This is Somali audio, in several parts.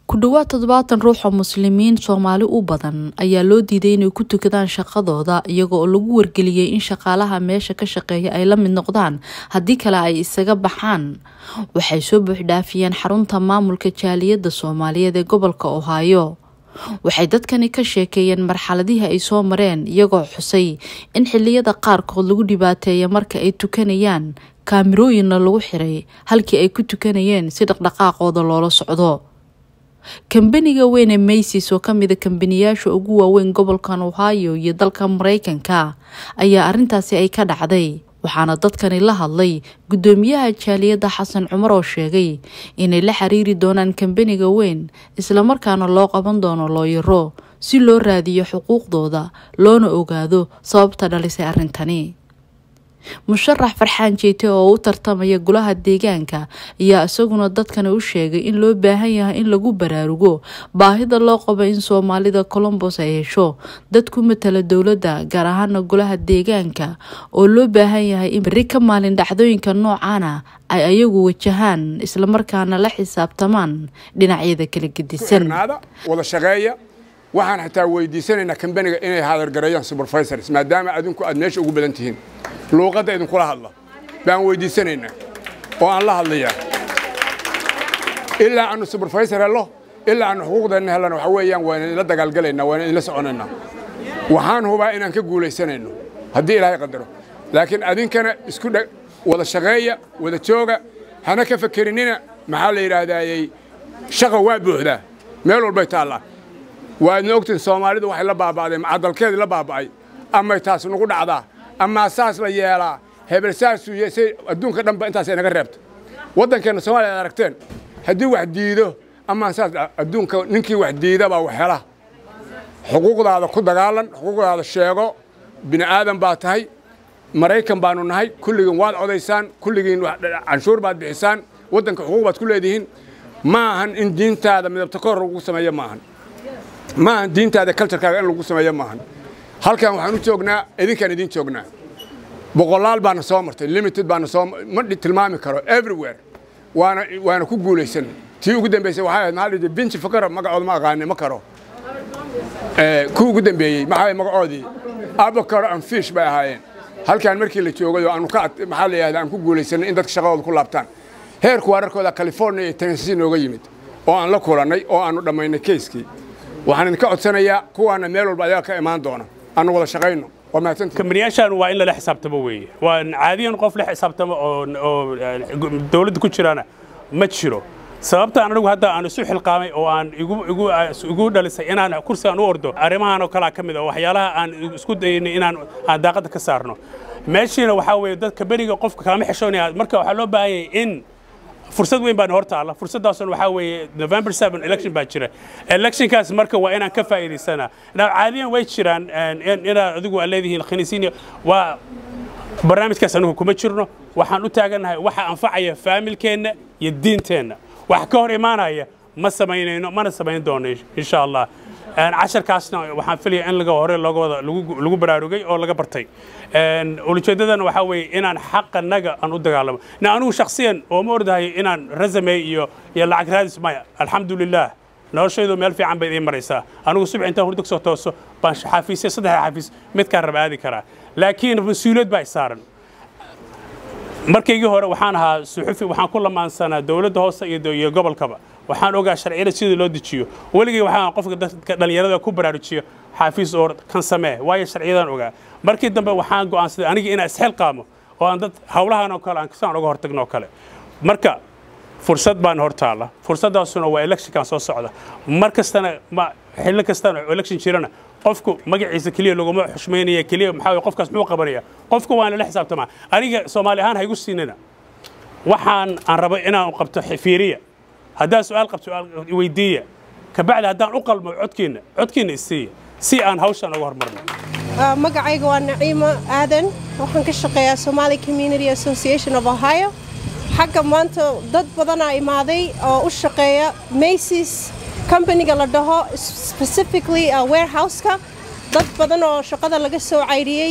ku dhowaad toddobaatan ruux oo muslimiin soomaali u badan ayaa loo diiday inay ku tukadaan shaqadooda iyaga oo lagu wargeliyey in shaqaalaha meesha ka shaqeeya ay la mid noqdaan haddii kale ay isaga baxaan waxay soo buuxdhaafiyeen xarunta maamulka jaaliyadda soomaaliyeed ee gobolka ohaayo waxay dadkani ka sheekeeyeen marxaladihii ay soo mareen iyagoo xusay in xiliyada qaarkood lagu dhibaateeya marka ay tukanayaan kaamirooyinna lagu xiray halkii ay ku tukanayeen si dhaqdhaqaaqooda loola socdo kambaniga weyn ee maysis oo kamida kambaniyaasha ugu waaweyn gobolkan ohio iyo dalka mareykanka ayaa arintaasi ay ka dhacday waxaana dadkani la hadlay guddoomiyaha jaaliyadda xasan cumar oo sheegay inay la xiriiri doonaan kambaniga weyn islamarkaana loo qaban doono looyaro si loo raadiyo xuquuqdooda loona ogaado sababta dhalisay arrintani musharax farxaan jeete oo u tartamaya golaha deegaanka ayaa isaguna dadkani u sheegay in loo baahan yahay in lagu baraarugo baahida loo qabo in soomaalida colombos ay hesho dad ku matala dowladda gaar ahaana golaha deegaanka oo loo baahan yahay in berri ka maalin dhacdooyinka noocaana ay ayagu wajahaan islamarkaana la xisaabtamaan dhinacyada kala gedisan wada shaqeeya waxaan xitaa weydiisanaynaa kambaniga inay haadargareeyaan supervisors maadaama adinku aad meesha ugu badan tihiin luuqadda idinkula hadla baan weydiisanaynaa oo aan la hadlayaa ilaa aanu supervisor hello ilaa aanu xuquuqdeenna hellana waxa weeyaan waan idinla dagaalgalaynaa waan idinla soconaynaa waxaan hubaa inaan ka guulaysanayno haddii ilaahay qadaro laakiin adinkana isku wada shaqeeya wada jooga hana ka fakerinina maxaa la yidhaahdaayey shaqa waa buuxdaa meel walbay taallaa waadna ogtiin soomaalidu waxay la baaba'deen cadalkeedii la baaba'ay amay taas nagu dhacdaa amaa saas la yeelaa hebel saasuu yeesay adduunka dhanba intaas inaga reebta waddankeenna soomaaliya ad aragteen haddii wax diido amaa saas adduunka ninkii wax diida baa wax hela xuquuqdaada ku dagaalan xuquuqdaada sheego bini aadan baa tahay maraykan baanu nahay kulligiin waad codaysaan kulligiin canshuur baad bixisaan waddanka xuquuq baad ku leedihiin ma ahan in diintaada midabta kor lagu sameeyo ma ahan ma ahan diintaada kaljarkaaga in lagu sameeyo ma ahan halkan waxaan u joognaa idinkaan idin joognaa boqolaal baana soo martay limited baana soo ma tilmaami karo everywhere waana waana ku guulaysan tii ugu dambeysay waxay ahayd maxaa dhihi binci fakara magacooda ma aqaani ma karo kuwii ugu dambeeyey maxaa magacoodii abakaro and fish bay ahaayeen halkaan markii la joogay oo aanu ka maxaa la yidhahdaa aan ku guulaysanay in dadka shaqadooda ku laabtaan heerku waararkooda california iyo tennessee nooga yimid oo aan la kulannay oo aanu dhammaynay keyskii waxaan idinka codsanayaa kuwaana meel walba ayaga ka imaan doona aanu wada shaqayno kambaniyaashan waa in lala xisaabtamo weeye waa caadiyan qof la xisaabtamo oo dawladda ku jirana ma jiro sababta anigu hadda aan isu xilqaamay oo aan igu dhalisay inaan kursigaan u ordo arrimahan oo kalea ka mid a waxyaalaha aan isku daynay inaan aan daaqadda ka saarno meeshiina waxaa weeye dad kambaniga qofka kaama xishoonaya marka waxaa loo baahan yahay in fursad weyn baan hor taalla fursaddaasuna waxaa weeye november seven election baa jira electionkaas marka waa inaan ka faa'iidaysanaa caadiyan way jiraan inaad adigu aad leedihiin khaniisiin waa barnaamijkaas anigu kuma jirno waxaan u taagannahay waxa anfacaya faamilkeenna iyo diinteenna wax ka hor imaanaya ma samaynayno mana samayn doono insha allah casharkaasna waxaan filaya in laga hore looga wada lagu baraarugay oo laga bartay ulujeeddadana waxaa weeye inaan xaqanaga aan u dagaalamo na anigu shakhsiyan oo ma ordahay inaan rasame iyo iyo lacag raadis maya alxamdulilah noloshaydu meel fiican bay idiin maraysaa anigu subax intaan hurdo kasoo tooso baan xafiisya saddexda xafiis midkaan raba aadi karaa laakiin mas-uuliyad baa isaaran markaygii hore waxaan ahaa suxufi waxaan ku lamaansanaa dowladda hoose iyo gobolkaba waxaan ogaa sharciyada sidii loo dejiyo weligay waxaan qofka dadka dhallinyarada ku baraarujiyo xaafiis oo kan samee waayo sharciyadan ogaa markii dambe waxaan go'aansaday aniga inaan isxilqaamo oo aan dad hawlahan oo kale aan saan uga hortagno oo kale marka fursad baan hor taalla fursaddaasuna waa electionkan soo socda mar kastana ma xilli kastana election jirana qofku magaciisa keliya laguma xushmaynaya keliya maxaa weye qofkaas muxuu qabanaya qofka waan lala xisaabtamaa aniga soomaali ahaan ha igu siinina waxaan aan rabo inaan qabto fiiriya haddaad su-aal qabto weydiiya kabacdi haddaan u qalmo codkiinna codkiinna isiiya si aan hawshan uga hormarno magacayga waa naciimo aadan waxaan ka shaqeeyaa somali community association of ohio xagga maanta dad badanaa imaaday oo u shaqeeya macy's companiga la dhaho specifically warehouseka dad badan oo shaqada laga soo cayriyey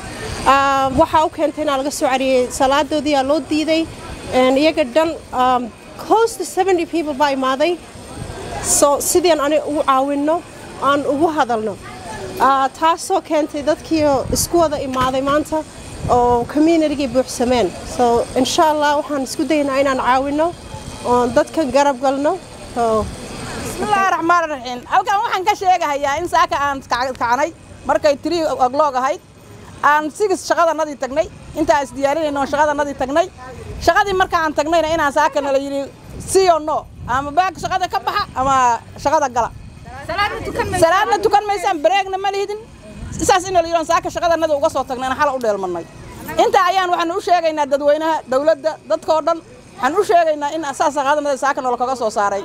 waxaa u keentay inaa laga soo cayriyey salaadoodiiaa loo diiday iyaga dhan close to 70 people baa imaaday so sideen ani ugu caawinno aan ugu hadalno taasoo keentay dadkii isku wada imaaday maanta oo communitygii buuxsameen so insha allah waxaan isku daynaa inaan caawinno oon dadka garab galno bismillaahi raxmaan raxiim halkan waxaan ka sheegahayaa in saaka aan kacnay markay tiri ogloog ahayd aan sigis shaqadanadii tagnay intaan isdiyaarinayno shaqadanadii tagnay shaqadii markaan tagnayna inaan saaka nala yidhi siyo no ama baag shaqada ka baxa ama shaqada gala salaadna tukan maysaan bareegna ma lihidin saas in la yidhi saaka shaqadanada uga soo tagnayna xal u dheelmanay intaa ayaan waxaan u sheegaynaa dadweynaha dawladda dadkoo dhan waxaan u sheegaynaa in saas shaqadanada saaka noola kaga soo saaray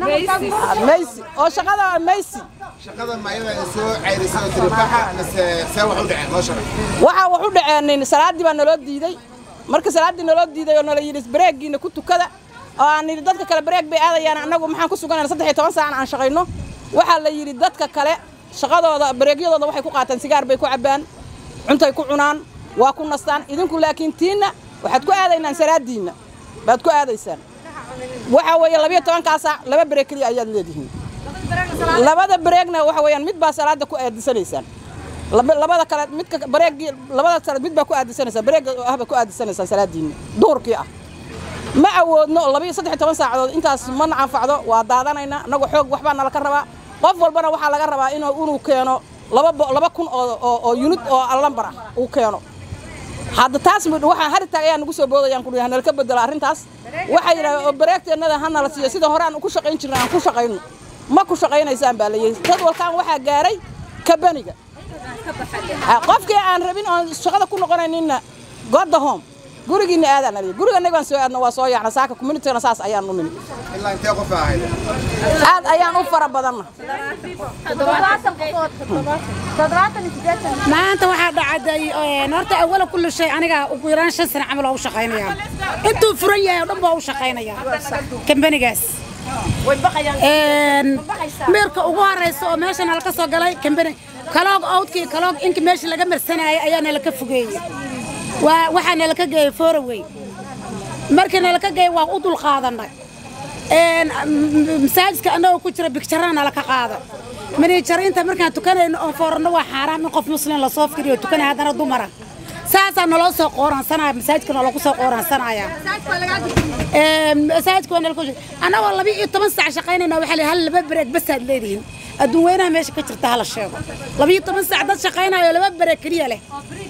meysi oo shaqada meysi shaqada mayada soo ceyrisay oo tiribaxa mise see wax u dhaceen noo shaqay waxaa wax u dhaceen salaaddii baa naloo diiday marka salaaddii naloo diiday oo nala yidhi bareegiina ku tukada oo aan yidhi dadka kale bareeg bay aadayaan annagu maxaan ku suganayna saddex iyo toban saacna aan shaqayno waxaa la yidhi dadka kale shaqadooda bareegyadooda waxay ku qaataan sigaar bay ku cabbaan cuntay ku cunaan waa ku nastaan idinku laakiin tiinna waxaad ku aadaynaan salaaddiinna baad ku aadaysaan waxaa weeye labiyo tobankaa saac laba bareeg keliya ayaad leedihiin labada bareegna waxa weeyaan mid baa salaada ku aadisanaysaan labada kale midka bareegii labada kale mid baa ku aadisanaysaan bareega ah baa ku aadisanaysaan salaadiinna duhurkii ah ma awoodno labiyo saddex iyo toban saacadood intaas ma anfacdo waa daadanaynaa annagu xoog waxbaa nala ka rabaa qof walbana waxaa laga rabaa inuu inuu keeno laba laba kun oo oo yunid oo allambar ah uu keeno hadda taas waxaa haritaag ayaa nagu soo boodayaan ku nala ka bedelo arrintaas waxay yidhahdeen oo bareegteennada ha nala siiyo sida hore aan ku shaqayn jirnay aan ku shaqayno ma ku shaqaynaysaan baa layidhi jadwalkan waxaa gaaray kabaniga qofkii aan rabin oon shaqada ku noqonayninna godda home gurigiina aadaan aliya guriganaga baan soo aadna waa soo yaacna saaka communitygana saas ayaan u nimi ilaa intee qof ahayd aad ayaan u fara badanna maanta waxaa dhacday horta awala kulli shay aniga ugu yaraan shan sano camal oo u shaqaynaya intuu furan yahay oo dhan baa u shaqaynaya kambanigaas meerka ugu horeysa oo meesha nala ka soo galay kambani kaloog owdkii kaloog inka meesha laga marsanayay ayaa nala ka fogeeyey waa waxaa nala ka geeyey foraway markii nala ka geeyey waa u dul qaadanay masaajidka annagoo ku jira bigjarana nala ka qaada maniijariinta markaan tukanayno oon fooranno waa xaaraam in qof muslim lasoo firiyo tukanaya haddana dumara saasaa naloo soo qooransanaya masaajidka noolagu soo qooransanaya masaajidka waa nalaku annagoo laba iyo toban saac shaqaynayna waxaa la hal laba bareeg basaad leedihiin adduun weynaha meesha ka jirta hala sheego laba iyo toban saac dad shaqaynayo laba bareeg keliya leh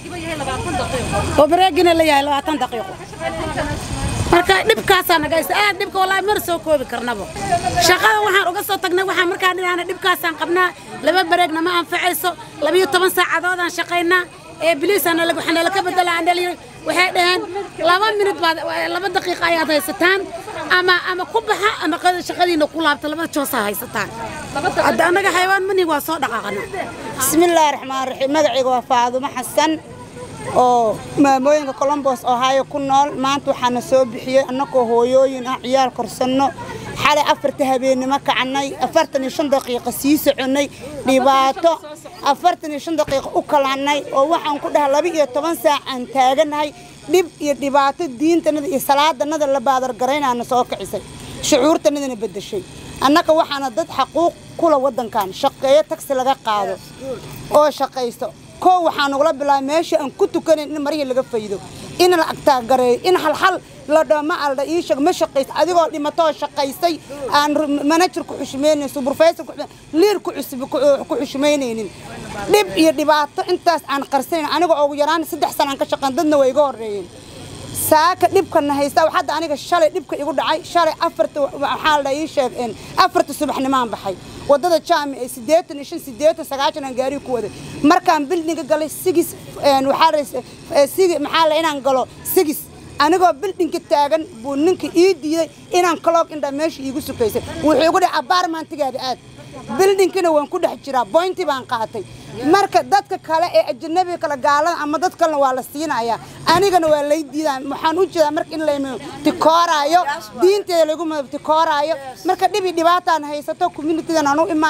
oo bareegina la yahay labaatan daqiiqo marka dhibkaasaa nagaysta aad dhibka wallaahi mar soo koobi karnaba shaqada waxaan uga soo tagnay waxaan markaan dhinaana dhibkaasaan qabnaa laba bareegna ma anfacayso labiyo toban saacadoodaan shaqaynaa ee biliisana waxaa nala ka bedelaa andhali waxay dhaheen laba minut baad laba daqiiqa ayaad haysataan ama ama ku baxa ama shaqadiina ku laabta labada joosaa haysataan hadda annaga xayawaan mani waa soo dhaqaaqana bismillaahi raxmaan raxiim magacayga waa faadumo xasan oo maamooyinka colombos ohio ku nool maanta waxaana soo bixiyey annagoo hooyooyin ah ciyaal korsanno xalay afarta habeennimo kacnay afartan iyo shan daqiiqa sii soconnay dhibaato afartan iyo shan daqiiqa u kalannay oo waxaan ku dhahay laba iyo toban saac aan taaganahay dhib iyo dhibaato diintanada iyo salaadanada la baadargaraynaana soo kicisay shucuurtanadana beddeshay annaga waxaana dad xaquuq kula waddankan shaqeeyo tagsi laga qaado oo shaqaysto koo waxaan ugula bilaabay meesha aan ku tukanayn in marihii laga faydo in la agtaagareeyo in halxal la dhao ma alda ii sheeg ma shaqaysa adigoo dhimatoo shaqaysay aan manajer ku xushmaynaynin subrofessor ku liir ku cusub ku xushmaynaynin dhib iyo dhibaato intaas aan qarsanayn anigoo ugu yaraan saddex sanaan ka shaqayn dadna way iga horreeyeen saaka dhibkana haysta hadda aniga shalay dhibka igu dhacay shalay afarta waxaa la ii sheeg afarta subaxnimaan baxay wadada jaami ee siddeetan iyo shan siddeetan sagaashan aan gaariga ku waday markaan bildinga galay sigis waxaa sigi maxaa la inaan galo sigis anigoo bildinka taagan buu ninka ii diiday inaan kaloog indha meesha iigu sukaysay wuxuu igu dhahay abaarmaantigaada aad bildhinkina waan ku dhex jiraa boynti baan qaatay marka dadka kale ee ajanabiga kale gaalada ama dad kalena waa la siinayaa anigana waa lay diidaa waxaan u jeedaa marka in layma tikooraayo diinteeda lagu tikooraayo marka dhibi dhibaataan haysato communitigan aan u imaanay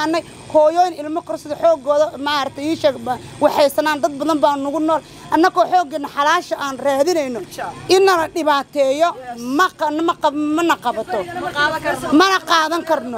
hooyooyin ilmo korsada xoogooda maaragtay ii sheeg ba- waxaysanaan dad badan baa nugu nool annagoo xooggeena xalaasha aan raadinayno inana dhibaateeyo ma qa- ma qab- mana qabato mana qaadan karno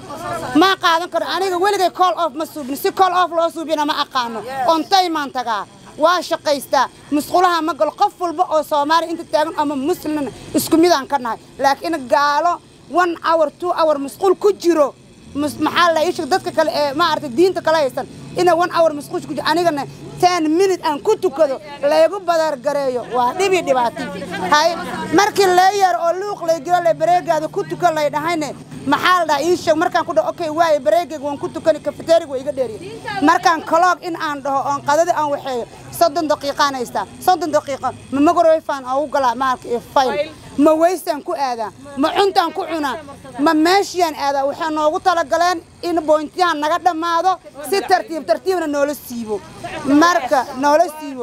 ma qaadan karno aniga weligay call off ma suubin si call off loo suubina ma aqaano ontaymaan tagaa waa shaqaystaa musqulaha ma galo qof walba oo soomaaliya inta taagan ama muslimna isku midaan ka nahay laakiin gaalo one hour two hour musqul ku jiro mus- maxaa la isheg dadka kale ee maaragtay diinta kala haysan ina one hour musqush ku jiro anigana ten minute aan ku tukado laygu badargareeyo waa dhibi dhibaati hay markii lee yar oo luuq lay giro lay bareegaada ku tukan lay dhahayne maxaa la dhahaa ii sheeg markaan ku dhaho okay waaye bareegayga waan ku tukani kafeteriga waa iga dheeriya markaan kaloog in aan dhaho oon qadada aan waxeeyo soddon daqiiqaan haystaa soddon daqiiqo ma magarowefaan aan u galaa maalka iyo fayl ma weystaan ku aadaa ma cuntaan ku cunaa ma meeshiyaan aadaa waxay noogu talagaleen in boyntiyahan naga dhammaado si tartiib tartiibna noola siibo marka noola siibo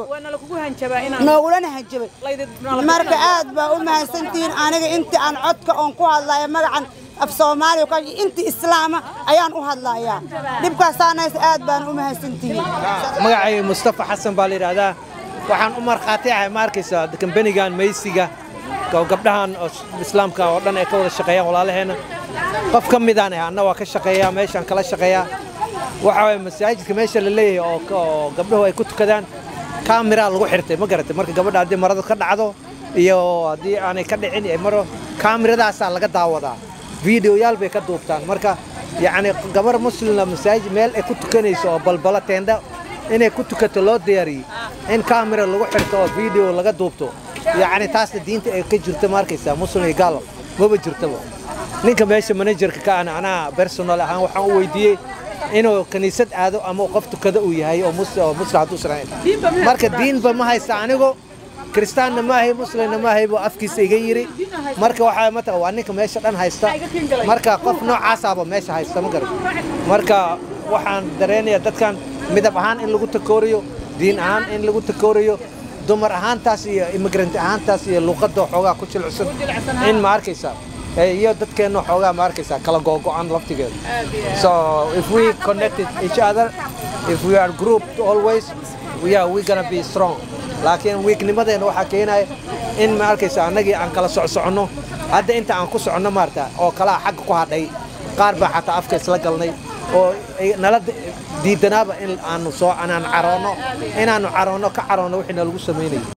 noogulana hanjabay marka aad baa u mahadsantihiin aniga intii aan codka oon ku hadlaya magacan af soomaaliya ka intii islaama ayaan u hadlayaa dhibkaasaanaysa aad baan u mahadsantihiin magacayga mustafa xasan baa la yidhaahdaa waxaan u markhaati ahay ma arkaysaa kambanigan maysiga oo gabdhahan oo islaamka oo dhan ay ka wada shaqeeyaan walaalaheenna qof ka midaan ah anna waa ka shaqeeyaa meeshaan kala shaqeeyaa waxa waye masaajidka meesha la leeyahay oo ka- oo gabdhuhu ay ku tukadaan kaamiraa lagu xirtay ma garatay marka gabadha haddii maradu ka dhacdo iyo haddii aanay ka dhicin ay maro kaamiradaasaa laga daawadaa fiidiyoyaal bay ka duubtaan marka yacni gabar muslima masaajid meel ay ku tukanayso oo balbala teendha inay ku tukato loo diyaariyey in kaamira lagu xirto oo fiideo laga duubto yacni taasna diinta ay ka jirto ma arkaysaa muslim iyo gaalo maba jirtaba ninka meesha manajerka ka ana anaa personal ahaan waxaan u weydiiyey inuu kaniisad aado ama uu qof tukada uu yahay oo mus- oo muslim hadduu israa'iil marka diinba ma haysta anigu kiristaanna ma ahay muslimna ma ahay buu afkiisa iga yiri marka waxaa mataqan waa ninka meesha dhan haysta marka qof noocaasaaba meesha haysta ma garan marka waxaan dareenayaa dadkan midab ahaan in lagu takooriyo diin ahaan in lagu takooriyo dumar ahaantaas iyo immigrant ahaantaas iyo luuqadda xoogaa ku jilicsan in ma arkaysaa Eh, iyo dadkeenna xoogaa ma arkaysaa kala googo'an laftigeeda so if we connected each other if we are grouped always we are we gonna be strong laakiin weaknimadeena waxaa keenaya in ma arkaysa annagii aan kala socsoconno hadda inta aan ku soconno maarta oo kalaa xagga ku hadhay qaar baa xataa afka isla galnay oo ay nala di- diidanaaba in aanu soo anaan caroonno inaannu caroonno ka caroonno wixii nalagu samaynayo